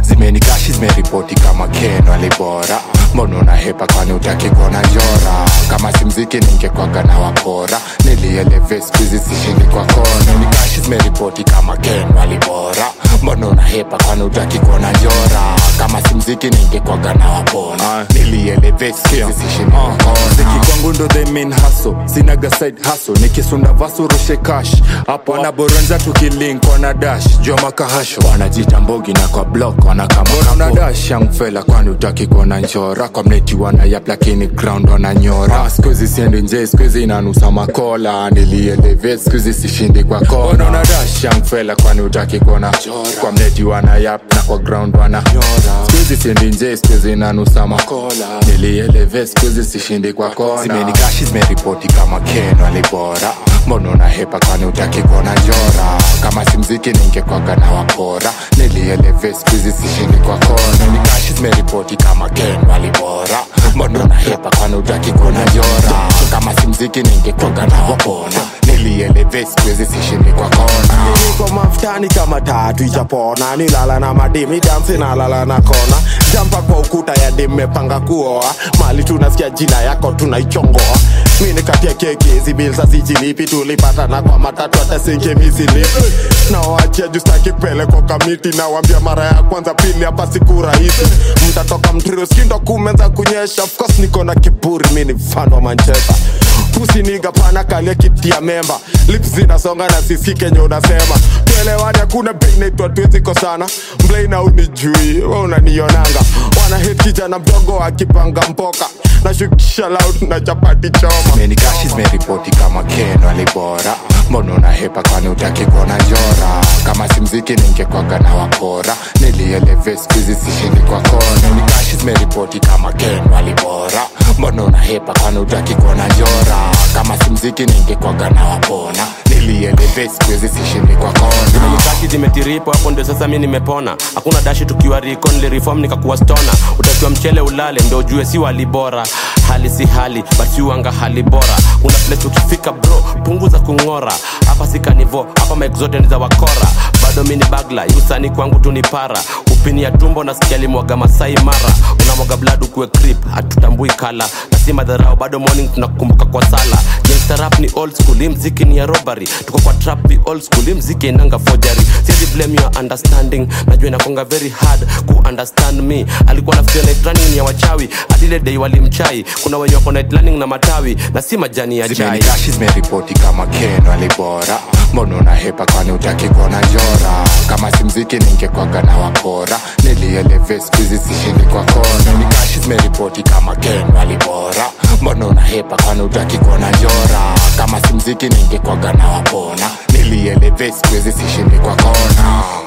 zimenikashi zimeripoti kama ken walibora mbona unahepa kwani utaki kuona njora kama si mziki ningekwaga na wakora nilieleve skuizi sishindi kwa kona nikashi zimeripoti kama ken walibora mbona unahepa kwani utaki kuona njora kama si mziki ningekwaga na wapona nilieleve skuizi sishindi kwa kona Mziki kwangu ndo the main hustle sinaga side hustle nikisunda vasu rushe cash hapo wanaboronza tukilink wana dash jua makahasho wanajita mbogi na kwa block wanakama una dash young fella kwani utaki kuona njora kwa mneti wanayap lakini ground wananyora Ah, skuizi siendi nje skuizi inanusa makola nilieleve skuizi sishindi kwa Mbona kona una dash young fella kwani utaki kuona kwa mneti wanayap na kwa ground wananyora skuizi siendi nje skuizi inanusa makola nilieleve skuizi sishindi kwa kona zimenikashi zimeripoti kama ken walibora mbona unahepa kwani utaki kuona njora kama si mziki ningekwaga na wapora nilieleve skuizi sishindi kwa kona nikashi zimeripoti kama ken walibora mbona unahepa kwani utaki kuona njora kama si mziki ningekwaga na wapona nilieleve skuizi sishindi kwa kona niko mafutani kama tatu ijapona nilala na madimi dansi nalala na kona jampa kwa ukuta ya dimepanga kuoa mali tunasikia jina yako tunaichongoa mini katia keki hizi bilza sijilipi tulipatana kwa matatu hata sinke misilipi nawachia justaki peleko kamiti nawambia mara ya kwanza pili hapa siku rahisi mtatoka mtriroskindo kumenza kunyesha of course niko na kiburi mini mfano wa manchester kusiniga pana kalia kiti ya memba lips zinasonga na sisi kenye unasema tuelewani hakuna bei naitwa tuweziko sana mlaina unijui we unanionanga wana hit kijana mdogo akipanga mpoka nashukisha loud na chapati choma menikashi zimeripoti kama ken walibora mbona unahepa kwani utaki kuona njora kama si mziki ningekwaga na wapora nilieleve skuizi sishindi kwa kona nikashi zimeripoti kama ken walibora mbona unahepa kwani utaki kuona njora kama si mziki ningekwaga na wapona nilieleve skuizi sishindi kwa kona zimenikashi zimetiripo hapo ndio sasa mi nimepona hakuna dashi tukiwa riko nilireform nikakuwa stona utakiwa mchele ulale ndo ujue si wali bora hali si hali basiuanga hali bora kuna place ukifika bro punguza kung'ora hapa si kanivo hapa mike zote ni za wakora bado mi ni bagla yusani kwangu tu ni para upini ya tumbo nasikia limwaga masai mara unamwaga blad ukuwe crip hatutambui kala na si madharau bado morning tunakumbuka kwa sala Gangsta rap ni old school hii mziki ni ya robbery tuko kwa trap ni old school hii mziki inanga forgery siwezi blame your understanding najua inakonga very hard ku understand me alikuwa nafikiria night running ni ya wachawi adile day walimchai kuna wenye wako night running na matawi na si majani ya chai zimenikashi zimeripoti kama ken walibora mbona unahepa kwani utaki kuona njora kama si mziki ningekwaga na wapora nilieleve skuizi sishindi kwa kona nikashi zimeripoti kama ken walibora mbona unahepa kwani utaki kuona njora kama si mziki ningekwaga na wapona nilieleve skuizi sishindi kwa kona